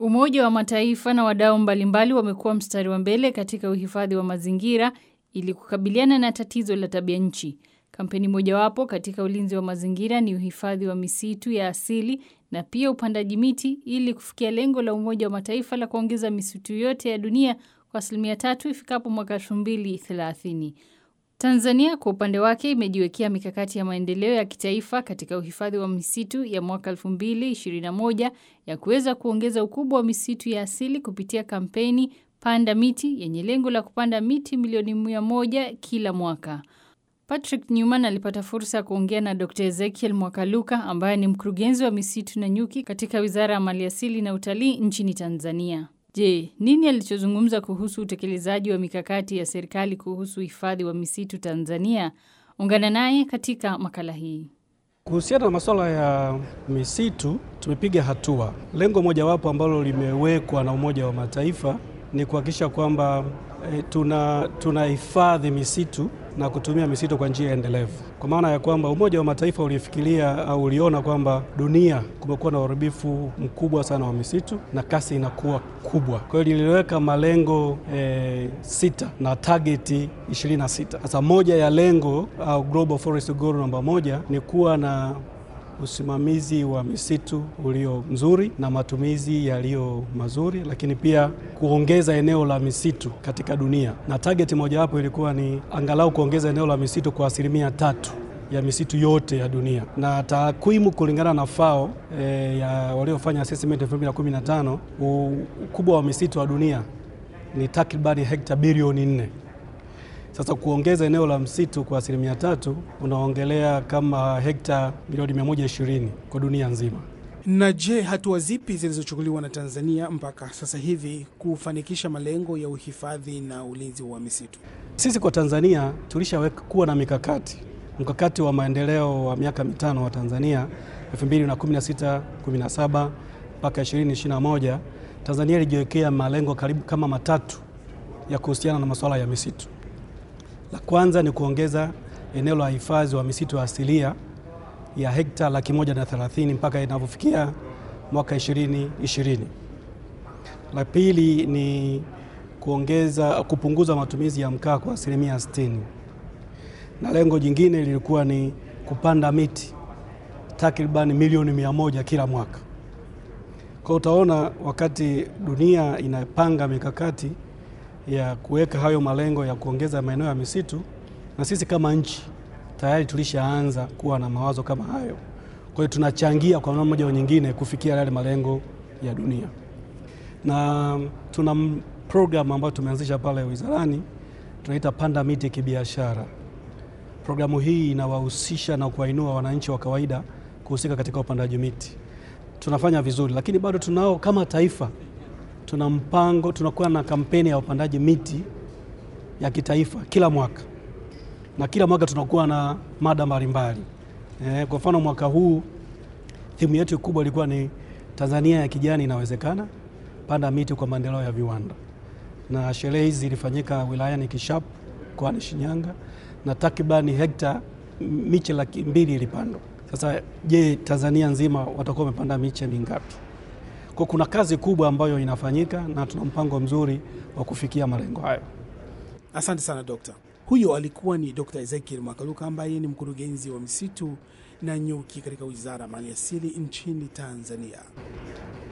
Umoja wa Mataifa na wadau mbalimbali wamekuwa mstari wa mbele katika uhifadhi wa mazingira ili kukabiliana na tatizo la tabia nchi. Kampeni mojawapo katika ulinzi wa mazingira ni uhifadhi wa misitu ya asili na pia upandaji miti ili kufikia lengo la Umoja wa Mataifa la kuongeza misitu yote ya dunia kwa asilimia tatu ifikapo mwaka 2030. Tanzania kwa upande wake imejiwekea mikakati ya maendeleo ya kitaifa katika uhifadhi wa misitu ya mwaka 2021 ya kuweza kuongeza ukubwa wa misitu ya asili kupitia kampeni Panda Miti yenye lengo la kupanda miti milioni mia moja kila mwaka. Patrick Newman alipata fursa ya kuongea na Dr. Ezekiel Mwakaluka ambaye ni mkurugenzi wa misitu na nyuki katika Wizara ya Maliasili na Utalii nchini Tanzania. Je, nini alichozungumza kuhusu utekelezaji wa mikakati ya serikali kuhusu uhifadhi wa misitu Tanzania? Ungana naye katika makala hii. Kuhusiana na masuala ya misitu tumepiga hatua. Lengo mojawapo ambalo limewekwa na Umoja wa Mataifa ni kuhakikisha kwamba e, tuna tunahifadhi misitu na kutumia misitu kwa njia endelevu, kwa maana ya kwamba Umoja wa Mataifa ulifikiria au uliona kwamba dunia kumekuwa na uharibifu mkubwa sana wa misitu na kasi inakuwa kubwa. Kwa hiyo liliweka malengo e, sita na tageti 26. Sasa moja ya lengo au Global Forest Goal namba moja ni kuwa na usimamizi wa misitu ulio mzuri na matumizi yaliyo mazuri, lakini pia kuongeza eneo la misitu katika dunia, na target mojawapo ilikuwa ni angalau kuongeza eneo la misitu kwa asilimia tatu ya misitu yote ya dunia. Na takwimu kulingana na FAO e, ya waliofanya assessment 2015 ukubwa wa misitu wa dunia ni takribani hekta bilioni nne. Sasa kuongeza eneo la msitu kwa asilimia tatu unaongelea kama hekta milioni 120 kwa dunia nzima. Na je, hatua zipi zilizochukuliwa na Tanzania mpaka sasa hivi kufanikisha malengo ya uhifadhi na ulinzi wa misitu? Sisi kwa Tanzania tulishaweka kuwa na mikakati, mkakati wa maendeleo wa miaka mitano wa Tanzania 2016 17 mpaka 2021. Tanzania ilijiwekea malengo karibu kama matatu ya kuhusiana na masuala ya misitu. La kwanza ni kuongeza eneo la hifadhi wa misitu asilia ya hekta laki moja na thelathini mpaka inavyofikia mwaka ishirini ishirini. La pili ni kuongeza kupunguza matumizi ya mkaa kwa asilimia sitini, na lengo jingine lilikuwa ni kupanda miti takriban milioni mia moja kila mwaka. Kwa utaona wakati dunia inapanga mikakati ya kuweka hayo malengo ya kuongeza maeneo ya misitu, na sisi kama nchi tayari tulishaanza kuwa na mawazo kama hayo. Kwa hiyo tunachangia kwa namna moja au nyingine kufikia yale malengo ya dunia, na tuna program ambayo tumeanzisha pale wizarani, tunaita Panda Miti Kibiashara. Programu hii inawahusisha na kuwainua wananchi wa kawaida kuhusika katika upandaji miti. Tunafanya vizuri, lakini bado tunao kama taifa tuna mpango, tunakuwa na kampeni ya upandaji miti ya kitaifa kila mwaka, na kila mwaka tunakuwa na mada mbalimbali. E, kwa mfano mwaka huu thimu yetu kubwa ilikuwa ni Tanzania ya kijani inawezekana, panda miti kwa maendeleo ya viwanda, na sherehe hizi zilifanyika wilayani Kishapu mkoani Shinyanga, na takribani hekta miche laki mbili ilipandwa. Sasa je, Tanzania nzima watakuwa wamepanda miche mingapi? Kwa kuna kazi kubwa ambayo inafanyika na tuna mpango mzuri wa kufikia malengo hayo. Asante sana dokta. Huyo alikuwa ni Dr. Ezekiel Mwakaluka ambaye ni mkurugenzi wa misitu na nyuki katika Wizara ya Maliasili nchini Tanzania.